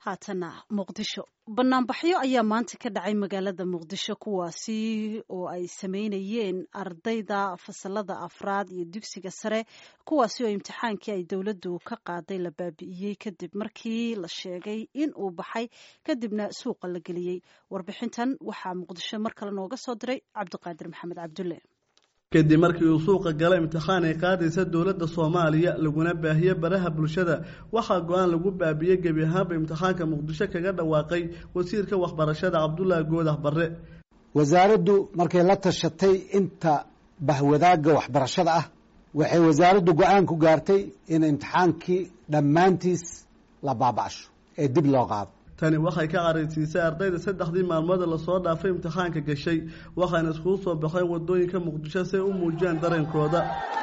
haatana muqdisho banaanbaxyo ayaa maanta ka dhacay magaalada muqdisho kuwaasi oo ay sameynayeen ardayda fasalada afraad iyo dugsiga sare kuwaasi oo imtixaankii ay dowladdu ka qaaday la baabi'iyey kadib markii la sheegay in uu baxay kadibna suuqa la geliyey warbixintan waxaa muqdisho mar kale nooga soo diray cabdiqaadir maxamed cabdulle kadib markii uu suuqa gala imtixaan ay qaadaysa dowladda soomaaliya laguna baahiye baraha bulshada waxaa go-aan lagu baabiyey gebi ahaanba imtixaanka muqdisho kaga dhawaaqay wasiirka waxbarashada cabdulaahi goodax barre wasaaraddu markay la tashatay inta bahwadaagga waxbarashada ah waxay wasaaraddu go-aan ku gaartay in imtixaankii dhammaantiis la baaba'sho ee dib loo qaado tani waxay ka caraysiisay ardayda saddexdii maalmood lasoo dhaafay imtixaanka gashay waxaana iskugu soo baxeen wadooyinka muqdisho si ay u muujiyaan dareenkooda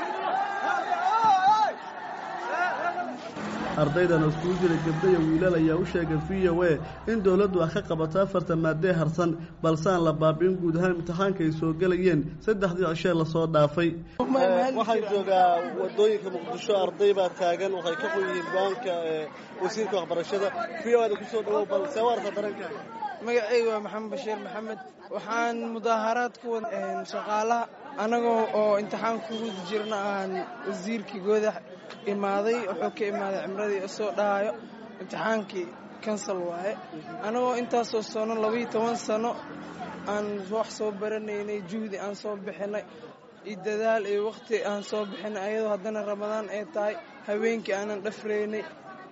ardaydan iskugu jira gabdho iyo wiilal ayaa u sheegay v o a in dowladdu ah ka qabato afarta maadee harsan balse aan la baabi'in guud ahaan imtixaanka ay soo gelayeen saddexdii cishee lasoo dhaafay waxaan joogaa wadooyinka muqdisho arday baa taagan waxay ka qon yihiin go-aanka wasiirka waxbarashada v o ada kusoo dhawow balse warka dareenkaaga magacayga waa maxamed bashiir maxamed waxaan mudaaharaad ku wad shaqaalaha annagoo oo imtixaan kugu jirna aan wasiirkii goodax imaaday wuxuu ka imaaday cimradii soo dhahayo imtixaankii kansal waaye annagoo intaasoo sano labaiyo toban sano aan wax soo baranaynay juhdi aan soo bixinay iyo dadaal iyo wakhti aan soo bixinay ayadoo haddana ramadaan ay tahay haweenkii aanan dhafraynay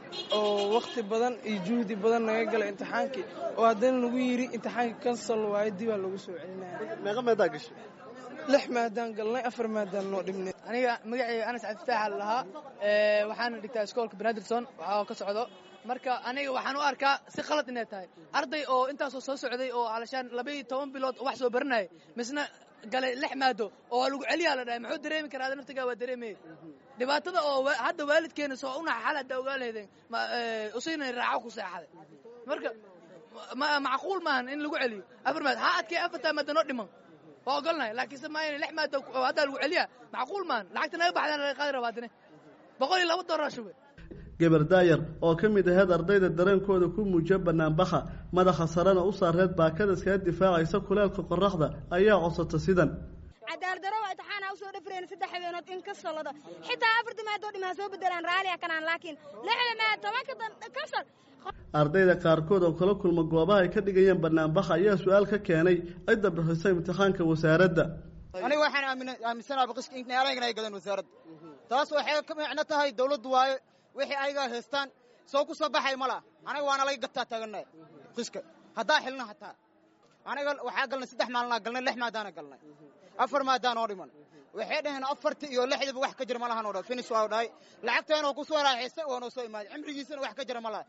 oo wakhti badan iyo juhdi badan naga galay imtixaankii oo haddana lagu yidhi imtixaankii kansal waaye dibaa lagu soo celinaya meeqa meedaa gashay lix maadaan galnay afar maadaan noo dhibnay aniga magacayga anas cabdifaaxa lahaa waxaana dhigtaa iskoolka benadrson waxaa ka socdo marka aniga waxaan u arkaa si khalad inay tahay arday oo intaasoo soo socday oo alashaan labaiyo toban bilood wax soo baranaya misna galay lix maado oo waa lagu celiyaa la dhahay muxuu dareemi karaa ada naftigaa waa dareemaya dhibaatada oo hadda waalidkeena soo unaxa xal haddaa ogaa lahaydeen usiinay raaco ku seexaday marka macquul maahan in lagu celiyo afar maad ha adkee afartaa maada noo dhiman waa ogolnahay laakiinse maa lix maada haddaa lagu celiyaa macquul maahan lacagta naga baxdaan laga qaadi rabaa dine boqol iyo laba doolar shube gabar daayar oo ka mid aheyd ardayda dareenkooda ku muujiya banaanbaxa madaxa sarena u saareed baakada iskaga difaacaysa kuleelka qoraxda ayaa codsata sidan cadaaladaro waa imtixaana usoo dhafreen saddex habeenood in ka solado xitaa afarta maadoo dhimaa soo bedelaan raaliya kanaan laakiin lixda maad tobanka kasal ardayda qaarkood oo kala kulma goobaha ay ka dhigayeen banaanbaxa ayaa su-aal ka keenay cidda bixisa imtixaanka wasaaradda aniga waxaan aaminsanaa baqishka inaalaygan ay gadeen wasaaradda taas waxay ka micno tahay dawladdu waaye wixii ayagaa haystaan soo ku soo baxay ma laha aniga waana laga gataa taaganay qishka haddaa xilna hataa aniga waxaa galnay saddex maalinaa galnay lix maadaana galnay afar maadaan oo dhiman waxay dhaheen afartii iyo lixdiiba wax ka jira ma lahan oo dhan finish waa dhahay lacagteenoo ku soo raaxaystay oo noo soo imaaday cimrigiisana wax ka jira ma laha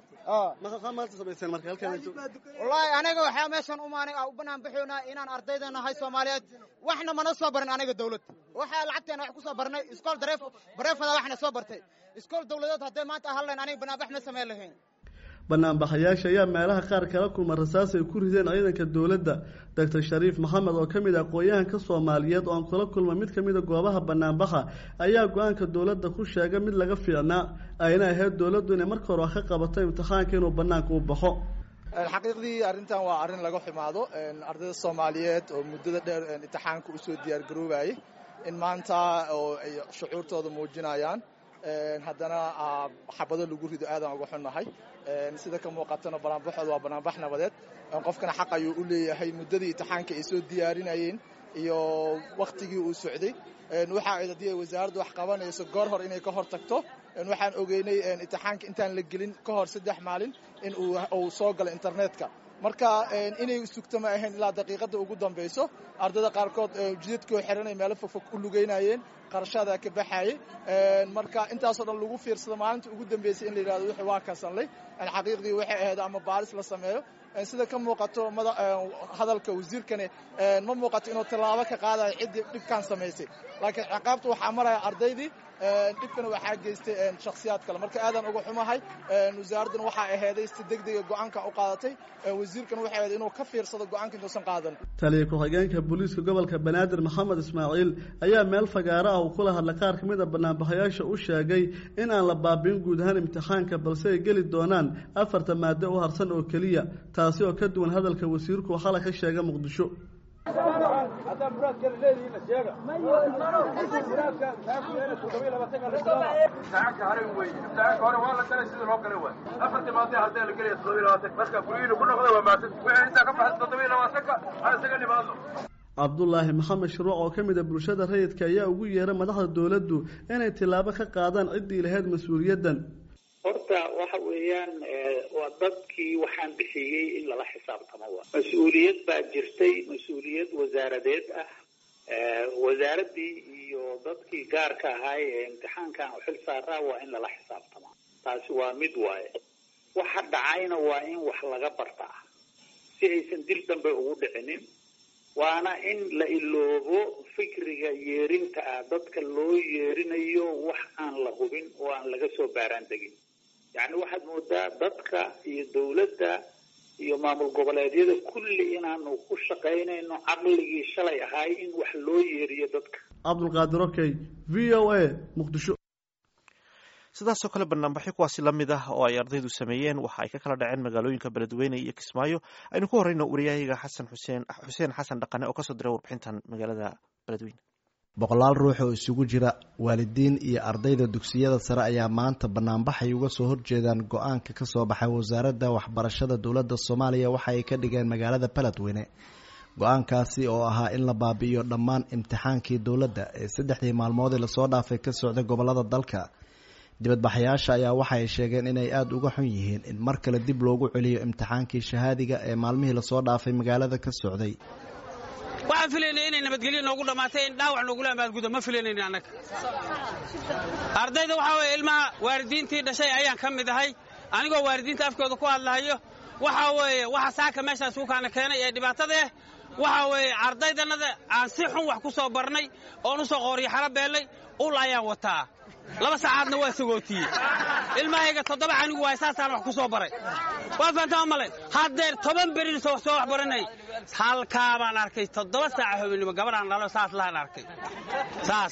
wallaahi aniga waxaa meeshan umaanay u banaan baxoynaa inaan ardayda nahay soomaaliyeed waxna mana soo barin aniga dawlad waxaa lacagteena wax ku soo barnay iskool dareef bareefada waxna soo bartay iskool dawladeed hadday maanta hadlayn aniga banaanbax ma samayn lahayn banaanbaxayaasha ayaa meelaha qaar kala kulma rasaas ay ku rideen ciidanka dowladda doctor shariif maxamed oo ka mid ah aqoon-yahanka soomaaliyeed oo aan kula kulma mid ka mid a goobaha banaanbaxa ayaa go-aanka dowladda ku sheegay mid laga fiicnaa ayna ahayd dowladdu inay marka hore wax ka qabato imtixaanka inuu banaanka u baxo xaqiiqdii arrintan waa arrin laga xumaado ardayda soomaaliyeed oo muddada dheer imtixaanka usoo diyaargaroobayay in maanta oo ay shucuurtooda muujinayaan haddana xabado lagu rido aadaan uga xunnahay sida ka muuqatana banaanbaxooda waa banaanbax nabadeed qofkana xaq ayuu u leeyahay muddadii imtixaanka ay soo diyaarinayeen iyo wakhtigii uu socday waxa ay haddii ay wasaaraddu wax qabanayso goor hor inay ka hor tagto waxaan ogeynay imtixaanka intaan la gelin ka hor saddex maalin in uu soo galo internetka marka inay sugto ma ahayn ilaa daqiiqadda ugu dambayso ardayda qaarkood jidadkoo xiranay meelo fogfog u lugeynayeen qarashaadaa ka baxaayey marka intaasoo dhan lagu fiirsado maalinta ugu dambeysay in la yidhahdo wixii waa kasanlay xaqiiqdii waxay ahayd ama baaris la sameeyo sida ka muuqato hadalka wasiirkani ma muuqato inuu tallaabo ka qaadayo ciddii dhibkan samaysay laakiin ciqaabta waxaa maraya ardaydii dhibkana waxaa geystay shakhsiyaad kale marka aadan uga xumahay wasaaradduna waxaa aheeday si degdega go-aanka u qaadatay wasiirkana waxay ahayd inuu ka fiirsado go-aanka intuusan qaadan taliya ku-xigeenka booliiska gobolka banaadir maxamed ismaaciil ayaa meel fagaaro ah uu kula hadlay qaar ka mid a banaanbaxayaasha u sheegay in aan la baabiin guud ahaan imtixaanka balse ay geli doonaan afarta maado u harsan oo keliya taasi oo ka duwan hadalka wasiirku xalay ka sheega muqdisho cabdulaahi maxamed shuruuc oo ka mid a bulshada rayidka ayaa ugu yeera madaxda dowladdu inay tillaabo ka qaadaan ciddii lahayd mas-uuliyaddan horta waxa weeyaan waa dadkii waxaan bixiyey in lala xisaabtamo wa mas-uuliyad baa jirtay mas-uuliyad wasaaradeed ah wasaaraddii iyo dadkii gaarka ahaay ee imtixaankan u xil saaraa waa in lala xisaabtamaa taasi waa mid waaye waxa dhacayna waa in wax laga bartaa si aysan dil dambe ugu dhicinin waana in la iloobo fikriga yeerinta ah dadka loo yeerinayo wax aan la hubin oo aan laga soo baaraan degin yacni waxaad moodaa dadka iyo dawladda iyo maamul goboleedyada kulli inaanu ku shaqaynayno caqligii shalay ahaay in wax loo yeeriyo dadka cabdulqaadir okey v o a muqdisho sidaasoo kale banaanbaxyo kuwaasi la mid ah oo ay ardaydu sameeyeen waxa ay ka kala dhaceen magaalooyinka beledweyne iyo kismaayo aynu ku horeyno wariyahayaga xasan xuseen xuseen xasan dhaqane oo kasoo diray warbixintan magaalada beledweyne boqolaal ruux oo isugu jira waalidiin iyo ardayda dugsiyada sare ayaa maanta banaanbaxay uga soo horjeedaan go-aanka ka soo baxay wasaaradda waxbarashada dowladda soomaaliya waxa ay ka dhigeen magaalada beledweyne go-aankaasi oo ahaa in la baabi'iyo dhammaan imtixaankii dowladda ee saddexdii maalmoodii lasoo dhaafay ka socday gobolada dalka dibadbaxayaasha ayaa waxa ay sheegeen inay aada uga xun yihiin in mar kale dib loogu celiyo imtixaankii shahaadiga ee maalmihii lasoo dhaafay magaalada ka socday waxaan filaynay inay nabadgelyo noogu dhammaatay in dhaawac noogula amaadgudo ma filanayni annaga ardayda waxaa weeye ilmaha waalidiintii dhashay ayaan ka mid ahay anigoo waalidiinta afkooda ku hadlahayo waxaa weeye waxa saaka meeshaas ukaana keenay ee dhibaatada ah waxaa weeye ardaydannada aan si xun wax ku soo barnay oon u soo qooriyo xaro beellay ul ayaan wataa laba saacaadna waa sagootiyey ilmahayga toddoba canigu waay saasaan wax ku soo baray waa fahantaa male haddeer toban berin soo wax baranay halkaa baan arkay toddoba saaca hobennimo gabadhaan dhalo saas lahaan arkay saas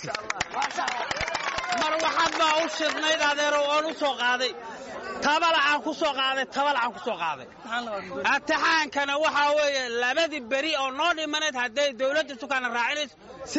mar waxaad baa u shidnayd adeerow oon u soo qaaday tabalacaan ku soo qaaday tabalacaan ku soo qaaday imtixaankana waxaa weeye labadii beri oo noo dhimanayd hadday dawladda sukaana raacinayso si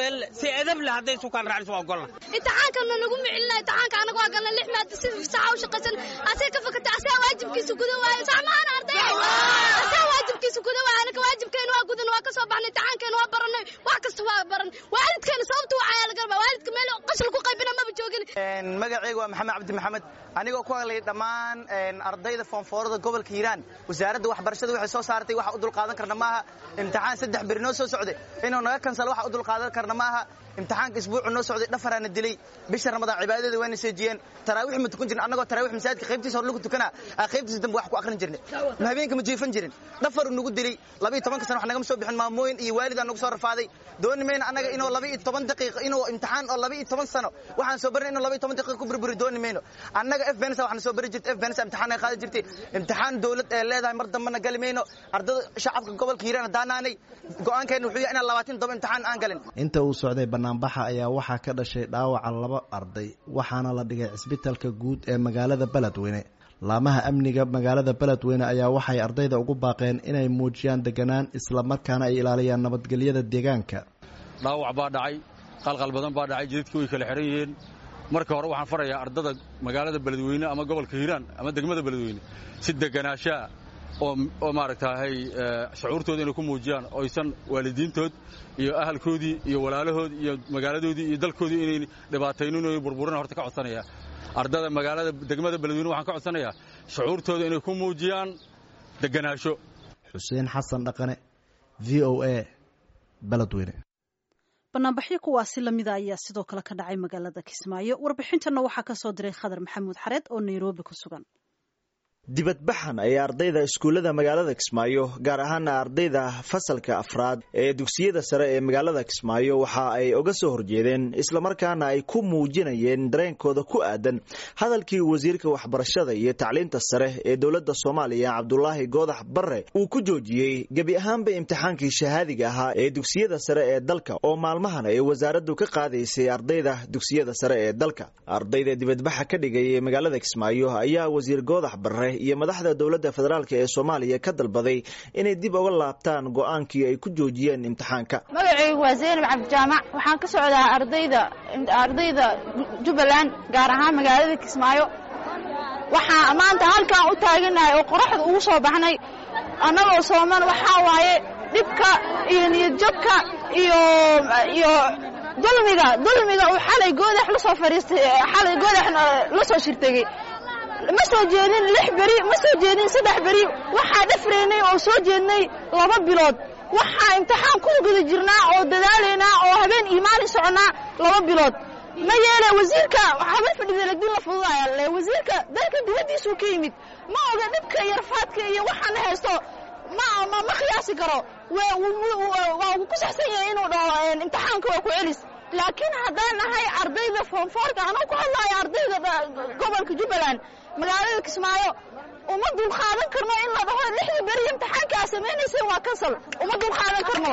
edable hadday sukaan raacinayso waa ogolna imtixaankana nagu micilina imtixaanka anaga waa galna lix maada si saxa u shaqaysan asee ka fakatay asee waajibkiisa guda waayo saamahan arday asee waajibkiisa guda waayo anaka waajibkeena waa gudan waa ka soo baxnay imtixaankeena waa baranay wax kasta waa baran waalidkeena sababta waxaa laga rabaa waalidka meel qashal ku qaybina maba joogin magacayga waa maxamed cabdi maxamed anigoo ku hadlay dhammaan ardayda foonfoorada gobolka hiiraan wasaaradda waxbarashada waxay soo saartay waxa u dulqaadan karna maaha imtixaan saddex beri noo soo socday inuu naga kansalo waxa u dulqaadan karna maaha imtixaanka isbuucu noo socday dhafaraana dilay bisha ramadaan cibaadada wayna seejiyeen taraawiix ma tukan jirin annagoo taraawiix masaajidka qaybtiisa hor lagu tukana aa qaybtiisa dambe wax ku akhrin jirnay ma habeenka ma jiifan jirin dhafaru nagu dilay labiiyo tobanka sana wax nagama soo bixin maamooyin iyo waalid aan nagu soo rafaaday dooni mayna annaga inuu labiiyo toban daqiiqo inuu imtixaan oo labiiyo toban sano waxaan soo barinay inuu labiiyo toban daqiiqo ku burburi dooni mayno annaga f bensa waxna soo bari jirtay f bensa imtixaan ay qaadi jirtay imtixaan dawlad ee leedahay mar dambena gali mayno ardada shacabka gobolka hiiraan haddaanaanay go-aankeena wuxuu yahay inaan labaatan toban imtixaan aan galin inta uu socday banaanbaxa ayaa waxaa ka dhashay dhaawaca laba arday waxaana la dhigay cisbitalka guud ee magaalada beledweyne laamaha amniga magaalada beledweyne ayaa waxay ardayda ugu baaqeen inay muujiyaan deganaan islamarkaana ay ilaaliyaan nabadgelyada deegaanka dhaawac baa dhacay qalqal badan baa dhacay jidadkii way kala xihan yihiin marka hore waxaan farayaa ardada magaalada beledweyne ama gobolka hiiraan ama degmada beledweyne si deganaashaa oo maaragtaahay shucuurtooda inay ku muujiyaan oysan waalidiintood iyo ahalkoodii iyo walaalahoodii iyo magaaladoodii iyo dalkoodii inayn dhibaataynin o burburina horta ka codsanaya ardada magaalada degmada beledweyne waxaan ka codsanayaa shucuurtooda inay ku muujiyaan deganaasho xuseen xasan dhaqane v o a beledweyne banaanbaxyo kuwaasi lamida ayaa sidoo kale ka dhacay magaalada kismaayo warbixintanna waxaa ka soo diray khadar maxamuud xareed oo nairobi ku sugan dibadbaxan ayaa ardayda iskuullada magaalada kismaayo gaar ahaana ardayda fasalka afraad ee dugsiyada sare ee magaalada kismaayo waxa ay uga soo horjeedeen islamarkaana ay ku muujinayeen dareenkooda ku aadan hadalkii wasiirka waxbarashada iyo tacliinta sare ee dowladda soomaaliya cabdulaahi goodax barre uu ku joojiyey gebi ahaanba imtixaankii shahaadiga ahaa ee dugsiyada sare ee dalka oo maalmahan ay wasaaraddu ka qaadaysay ardayda dugsiyada sare ee dalka ardayda dibadbaxa ka dhigay ee magaalada kismaayo ayaa wasiir goodax barre iyo madaxda dowladda federaalk ee soomaaliya ka dalbaday inay dib uga laabtaan go-aankii ay ku joojiyeen imtixaanka magacaygu waa zaynab cabdijaamac waxaan ka socdaa ardayda ardayda jubbaland gaar ahaan magaalada kismaayo waxaa maanta halkaan u taaganahay oo qoraxda ugu soo baxnay annagoo sooman waxaa waaye dhibka iyo niyadjabka iyo iyo dulmiga dulmiga uu xalay goodax la soo fadhiistay xalay goodax la soo shirtegey ma soo jeedin lix beri ma soo jeedin saddex beri waxaa dhafraynay oo soo jeednay laba bilood waxaa imtixaan ku guda jirnaa oo dadaalaynaa oo habeen iyo maalin soconnaa laba bilood ma yeele wasiirka habeen fadhida lagdin la fududaya le wasiirka dalka dibaddiisuu ka yimid ma oga dhibka iyo rafaadka iyo waxaana haysto ma ma ma qiyaasi karo waa ku saxsan yahay inuu dhaho imtixaanka waa ku celis laakiin haddaan nahay ardayda foonfoorka anoo ku hadlaayo ardayda gobolka jubbaland magaalada kismaayo uma dulqaadan karno in la dhaho lixdii beri imtixaanka aa samaynayseen waa kansal uma dulqaadan karno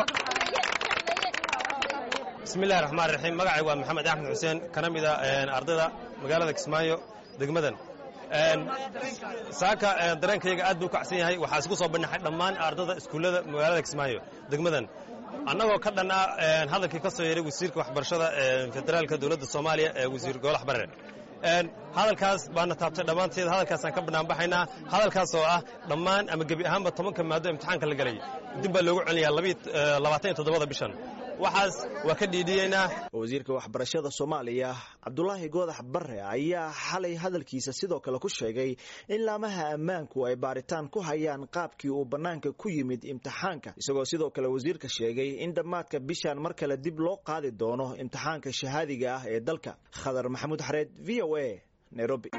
bismillahi raxmaan raxiim magacay waa maxamed axmed xuseen kana mida ardayda magaalada kismaayo degmadan saaka dareenkayga aad buu u kacsan yahay waxaa isku soo bandhaxay dhammaan ardada iskuullada magaalada kismaayo degmadan annagoo ka dhan ah hadalkii ka soo yeeray wasiirka waxbarashada federaalka dowladda soomaaliya ee wasiir goolax barre hadalkaas baana taabtay dhammaanteed hadalkaasaan ka banaanbaxaynaa hadalkaas oo ah dhammaan ama gebi ahaanba tobanka maado imtixaanka la gelay dib baa loogu celinayaa labaatan iyo toddobada bishan waxaas waa ka dhiidhiyeynaa wasiirka waxbarashada soomaaliya cabdulaahi goodax barre ayaa xalay hadalkiisa sidoo kale ku sheegay in laamaha ammaanku ay baaritaan ku hayaan qaabkii uu bannaanka ku yimid imtixaanka isagoo sidoo kale wasiirka sheegay in dhammaadka bishan mar kale dib loo qaadi doono imtixaanka shahaadiga ah ee dalka khadar maxamuud xareed v o a nairobi